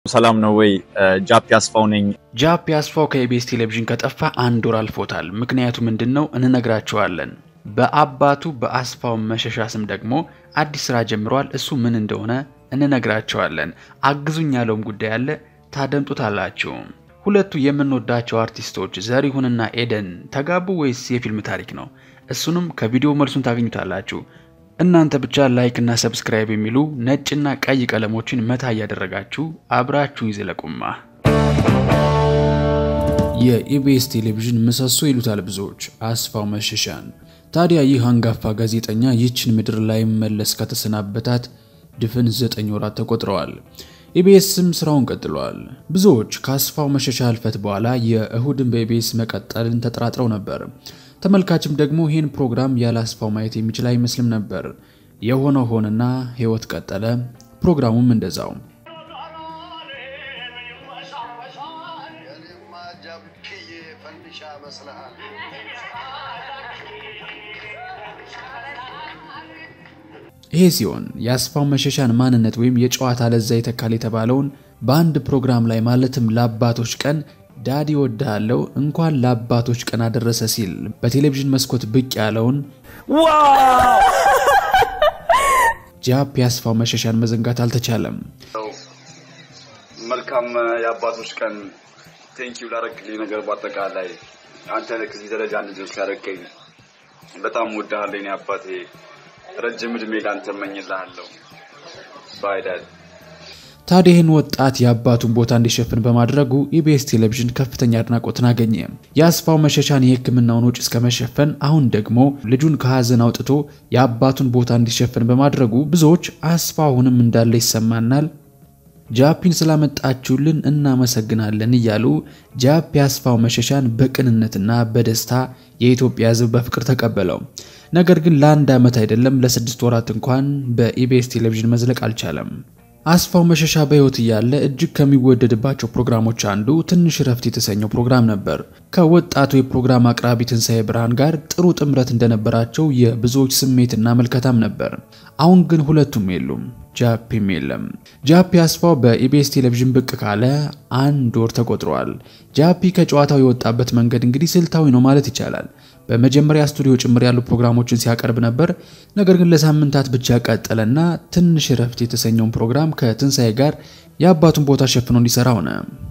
ሰላም ነው ወይ? ጃፒ አስፋው ነኝ። ጃፒ አስፋው ከኢቢኤስ ቴሌቪዥን ከጠፋ አንድ ወር አልፎታል። ምክንያቱ ምንድን ነው? እንነግራችኋለን። በአባቱ በአስፋው መሸሻ ስም ደግሞ አዲስ ስራ ጀምሯል። እሱ ምን እንደሆነ እንነግራችኋለን። አግዙኝ ያለውም ጉዳይ አለ፣ ታደምጡታላችሁ። ሁለቱ የምንወዳቸው አርቲስቶች ዘሪሁንና ኤደን ተጋቡ ወይስ የፊልም ታሪክ ነው? እሱንም ከቪዲዮ መልሱን ታገኙታላችሁ። እናንተ ብቻ ላይክ እና ሰብስክራይብ የሚሉ ነጭና ቀይ ቀለሞችን መታ እያደረጋችሁ አብራችሁ ይዘለቁማ። የኢቢኤስ ቴሌቪዥን ምሰሶ ይሉታል ብዙዎች አስፋው መሸሻን። ታዲያ ይህ አንጋፋ ጋዜጠኛ ይህችን ምድር ላይ መለስ ከተሰናበታት ድፍን ዘጠኝ ወራት ተቆጥረዋል። ኢቢኤስም ስራውን ቀጥሏል። ብዙዎች ከአስፋው መሸሻ ህልፈት በኋላ የእሁድን በኢቢኤስ መቀጠልን ተጠራጥረው ነበር። ተመልካችም ደግሞ ይህን ፕሮግራም ያለ አስፋው ማየት የሚችል አይመስልም ነበር። የሆነ ሆነና ህይወት ቀጠለ። ፕሮግራሙም እንደዛው። ይሄ ሲሆን የአስፋው መሸሻን ማንነት ወይም የጨዋታ ለዛ ይተካል የተባለውን በአንድ ፕሮግራም ላይ ማለትም ለአባቶች ቀን ዳዲ ወድሃለው እንኳን ለአባቶች ቀን አደረሰ ሲል በቴሌቪዥን መስኮት ብቅ ያለውን ጃፒ አስፋው መሸሻን መዘንጋት አልተቻለም። መልካም የአባቶች ቀን ቴንኪው ላደረግልኝ ነገር በአጠቃላይ አንተ ከዚህ ደረጃ እንድደርስ ያደረገኝ በጣም ወድሃለኝ አባቴ። ረጅም እድሜ ላንተ እመኝልሃለሁ። ባይ ዳድ። ታዲያ ይህን ወጣት የአባቱን ቦታ እንዲሸፍን በማድረጉ ኢቢኤስ ቴሌቪዥን ከፍተኛ አድናቆትን አገኘ። የአስፋው መሸሻን የሕክምናውን ወጪ እስከመሸፈን አሁን ደግሞ ልጁን ከሀዘን አውጥቶ የአባቱን ቦታ እንዲሸፍን በማድረጉ ብዙዎች አስፋውንም እንዳለ ይሰማናል፣ ጃፒን ስላመጣችሁልን እናመሰግናለን እያሉ ጃፒ አስፋው መሸሻን በቅንነትና በደስታ የኢትዮጵያ ሕዝብ በፍቅር ተቀበለው። ነገር ግን ለአንድ ዓመት አይደለም ለስድስት ወራት እንኳን በኢቢኤስ ቴሌቪዥን መዝለቅ አልቻለም። አስፋው መሸሻ በሕይወት እያለ እጅግ ከሚወደድባቸው ፕሮግራሞች አንዱ ትንሽ እረፍት የተሰኘው ፕሮግራም ነበር። ከወጣቱ የፕሮግራም አቅራቢ ትንሣኤ ብርሃን ጋር ጥሩ ጥምረት እንደነበራቸው የብዙዎች ስሜትና መልከታም ነበር። አሁን ግን ሁለቱም የሉም፣ ጃፒም የለም። ጃፒ አስፋው በኢቢኤስ ቴሌቪዥን ብቅ ካለ አንድ ወር ተቆጥሯል። ጃፒ ከጨዋታው የወጣበት መንገድ እንግዲህ ስልታዊ ነው ማለት ይቻላል። በመጀመሪያ ስቱዲዮ ጭምር ያሉ ፕሮግራሞችን ሲያቀርብ ነበር። ነገር ግን ለሳምንታት ብቻ ቀጠለና ትንሽ እረፍት የተሰኘውን ፕሮግራም ከትንሣኤ ጋር የአባቱን ቦታ ሸፍኖ እንዲሰራ ሆነ።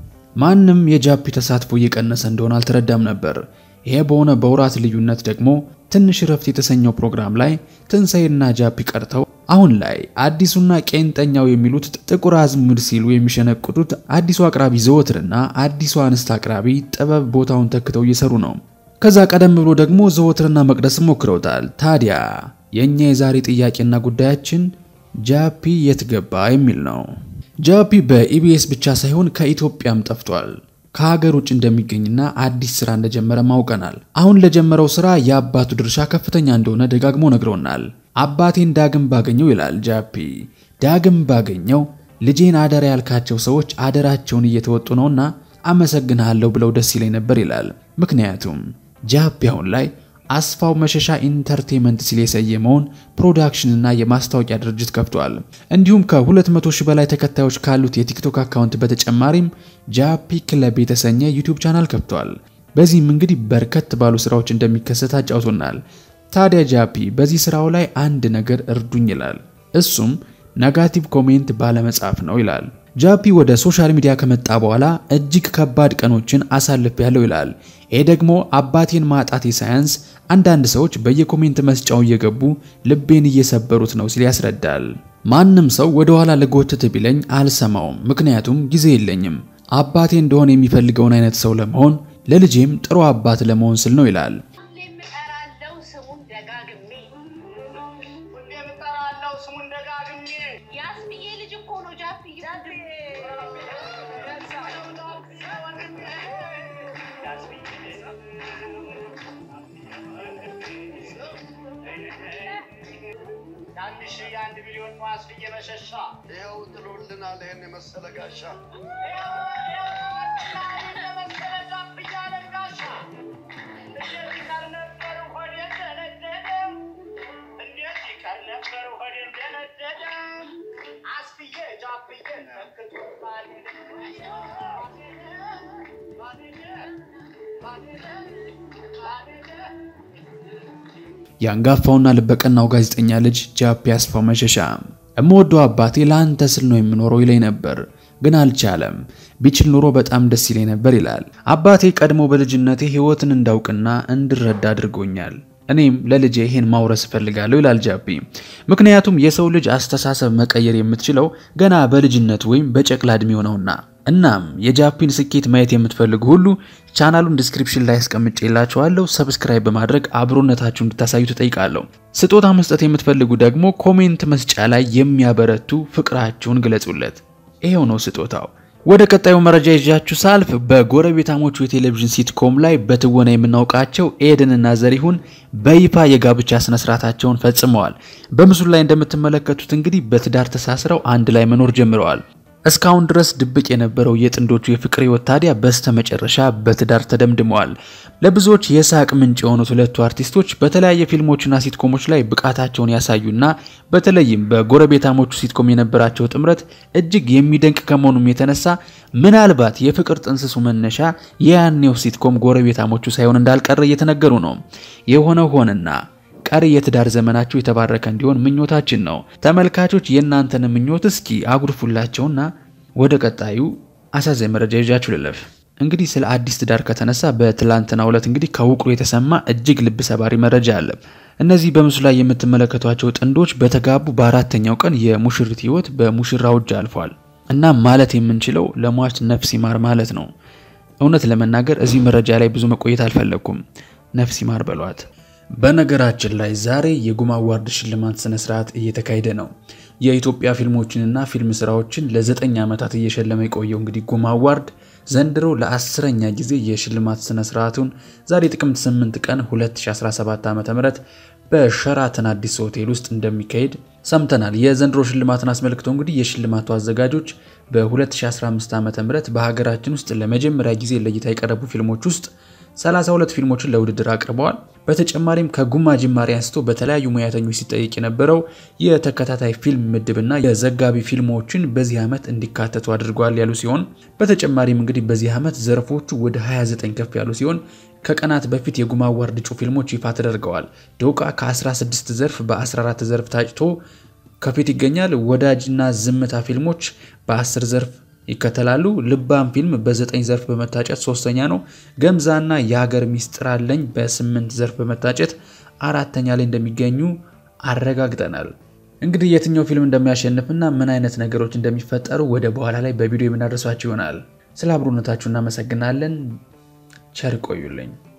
ማንም የጃፒ ተሳትፎ እየቀነሰ እንደሆነ አልተረዳም ነበር። ይሄ በሆነ በወራት ልዩነት ደግሞ ትንሽ እረፍት የተሰኘው ፕሮግራም ላይ ትንሣኤና ጃፒ ቀርተው አሁን ላይ አዲሱና ቄንጠኛው የሚሉት ጥቁር አዝሙድ ሲሉ የሚሸነቁጡት አዲሱ አቅራቢ ዘወትርና አዲሱ አንስት አቅራቢ ጥበብ ቦታውን ተክተው እየሰሩ ነው። ከዛ ቀደም ብሎ ደግሞ ዘወትርና መቅደስ ሞክረውታል። ታዲያ የእኛ የዛሬ ጥያቄና ጉዳያችን ጃፒ የት ገባ የሚል ነው። ጃፒ በኢቢኤስ ብቻ ሳይሆን ከኢትዮጵያም ጠፍቷል። ከሀገር ውጭ እንደሚገኝና አዲስ ስራ እንደጀመረ ማውቀናል። አሁን ለጀመረው ስራ የአባቱ ድርሻ ከፍተኛ እንደሆነ ደጋግሞ ነግሮናል። አባቴን ዳግም ባገኘው ይላል ጃፒ። ዳግም ባገኘው ልጄን አደራ ያልካቸው ሰዎች አደራቸውን እየተወጡ ነውና አመሰግንሃለሁ ብለው ደስ ይለኝ ነበር ይላል። ምክንያቱም ጃፒ አሁን ላይ አስፋው መሸሻ ኢንተርቴንመንት ሲል የሰየመውን ፕሮዳክሽንና የማስታወቂያ ድርጅት ከፍቷል። እንዲሁም ከ200 ሺህ በላይ ተከታዮች ካሉት የቲክቶክ አካውንት በተጨማሪም ጃፒ ክለብ የተሰኘ ዩቲዩብ ቻናል ከፍቷል። በዚህም እንግዲህ በርከት ባሉ ስራዎች እንደሚከሰት አጫውቶናል። ታዲያ ጃፒ በዚህ ስራው ላይ አንድ ነገር እርዱኝ ይላል። እሱም ነጋቲቭ ኮሜንት ባለመጻፍ ነው ይላል። ጃፒ ወደ ሶሻል ሚዲያ ከመጣ በኋላ እጅግ ከባድ ቀኖችን አሳልፌያለሁ ይላል። ይሄ ደግሞ አባቴን ማጣቴ ሳያንስ አንዳንድ ሰዎች በየኮሜንት መስጫው እየገቡ ልቤን እየሰበሩት ነው ሲል ያስረዳል። ማንም ሰው ወደ ኋላ ልጎትት ቢለኝ አልሰማውም፣ ምክንያቱም ጊዜ የለኝም። አባቴ እንደሆነ የሚፈልገውን አይነት ሰው ለመሆን ለልጄም ጥሩ አባት ለመሆን ስል ነው ይላል። ትንሽ የአንድ ሚሊዮን ዋስ እየመሸሻ ይኸው ጥሎልናል ይህን የመሰለ ጋሻ እንዴት ይቀር ነበር ሆዴ እንደነደደ እንዴት ይቀር ነበር ሆዴ እንደነደደ አስፍዬ ጃፍዬ ተክቶባል የአንጋፋውና ልበቀናው ጋዜጠኛ ልጅ ጃፒ አስፋው መሸሻ እምወደው አባቴ ለአንተ ስል ነው የምኖረው ይለኝ ነበር፣ ግን አልቻለም። ቢችል ኑሮ በጣም ደስ ይለኝ ነበር ይላል። አባቴ ቀድሞ በልጅነቴ ሕይወትን እንዳውቅና እንድረዳ አድርጎኛል። እኔም ለልጄ ይሄን ማውረስ እፈልጋለሁ ይላል ጃፒ። ምክንያቱም የሰው ልጅ አስተሳሰብ መቀየር የምትችለው ገና በልጅነት ወይም በጨቅላ ዕድሜው ነውና። እናም የጃፒን ስኬት ማየት የምትፈልጉ ሁሉ ቻናሉን ዲስክሪፕሽን ላይ አስቀምጬላችኋለሁ። ሰብስክራይብ በማድረግ አብሮነታችሁ እንድታሳዩ ትጠይቃለሁ። ስጦታ መስጠት የምትፈልጉ ደግሞ ኮሜንት መስጫ ላይ የሚያበረቱ ፍቅራችሁን ግለጹለት። ይሄው ነው ስጦታው። ወደ ቀጣዩ መረጃ ይዣችሁ ሳልፍ በጎረቤታሞቹ የቴሌቪዥን ሲትኮም ላይ በትወና የምናውቃቸው ኤደንና ዘሪሁን በይፋ የጋብቻ ስነስርዓታቸውን ፈጽመዋል። በምስሉ ላይ እንደምትመለከቱት እንግዲህ በትዳር ተሳስረው አንድ ላይ መኖር ጀምረዋል። እስካሁን ድረስ ድብቅ የነበረው የጥንዶቹ የፍቅር ሕይወት ታዲያ በስተመጨረሻ በትዳር ተደምድመዋል። ለብዙዎች የሳቅ ምንጭ የሆኑት ሁለቱ አርቲስቶች በተለያየ ፊልሞችና ሲትኮሞች ላይ ብቃታቸውን ያሳዩና በተለይም በጎረቤታሞቹ ሲትኮም የነበራቸው ጥምረት እጅግ የሚደንቅ ከመሆኑም የተነሳ ምናልባት የፍቅር ጥንስሱ መነሻ የያኔው ሲትኮም ጎረቤታሞቹ ሳይሆን እንዳልቀረ እየተነገሩ ነው። የሆነው ሆነና ቀሪ የትዳር ዘመናችሁ የተባረከ እንዲሆን ምኞታችን ነው። ተመልካቾች የእናንተን ምኞት እስኪ አጉርፉላቸውና ወደ ቀጣዩ አሳዛኝ መረጃ ይዣችሁ ልለፍ። እንግዲህ ስለ አዲስ ትዳር ከተነሳ በትላንትናው ዕለት እንግዲህ ከውቅሩ የተሰማ እጅግ ልብ ሰባሪ መረጃ አለ። እነዚህ በምስሉ ላይ የምትመለከቷቸው ጥንዶች በተጋቡ በአራተኛው ቀን የሙሽሪት ሕይወት በሙሽራው እጅ አልፏል። እናም ማለት የምንችለው ለሟች ነፍስ ይማር ማለት ነው። እውነት ለመናገር እዚህ መረጃ ላይ ብዙ መቆየት አልፈለግኩም። ነፍስ ይማር በሏት። በነገራችን ላይ ዛሬ የጉማ አዋርድ ሽልማት ስነ ስርዓት እየተካሄደ ነው። የኢትዮጵያ ፊልሞችንና ፊልም ስራዎችን ለዘጠኝ ዓመታት እየሸለመ የቆየው እንግዲህ ጉማ አዋርድ ዘንድሮ ለአስረኛ ጊዜ የሽልማት ስነ ስርዓቱን ዛሬ ጥቅምት 8 ቀን 2017 ዓ.ም በሸራተን አዲስ ሆቴል ውስጥ እንደሚካሄድ ሰምተናል። የዘንድሮ ሽልማትን አስመልክቶ እንግዲህ የሽልማቱ አዘጋጆች በ2015 ዓ.ም በሀገራችን ውስጥ ለመጀመሪያ ጊዜ ለእይታ የቀረቡ ፊልሞች ውስጥ 32 ፊልሞችን ለውድድር አቅርበዋል። በተጨማሪም ከጉማ ጅማሬ አንስቶ በተለያዩ ሙያተኞች ሲጠይቅ የነበረው የተከታታይ ፊልም ምድብና የዘጋቢ ፊልሞችን በዚህ ዓመት እንዲካተቱ አድርገዋል ያሉ ሲሆን በተጨማሪም እንግዲህ በዚህ ዓመት ዘርፎቹ ወደ 29 ከፍ ያሉ ሲሆን ከቀናት በፊት የጉማ አዋርድ እጩ ፊልሞች ይፋ ተደርገዋል። ዶቃ ከ16 ዘርፍ በ14 ዘርፍ ታጭቶ ከፊት ይገኛል። ወዳጅና ዝምታ ፊልሞች በ10 ዘርፍ ይከተላሉ። ልባም ፊልም በዘጠኝ ዘርፍ በመታጨት ሶስተኛ ነው። ገምዛና የሀገር ሚስጥር አለኝ በስምንት ዘርፍ በመታጨት አራተኛ ላይ እንደሚገኙ አረጋግጠናል። እንግዲህ የትኛው ፊልም እንደሚያሸንፍና ምን አይነት ነገሮች እንደሚፈጠሩ ወደ በኋላ ላይ በቪዲዮ የምናደርሳችሁ ይሆናል። ስለ አብሮነታችሁ እናመሰግናለን። ቸር ቆዩልኝ።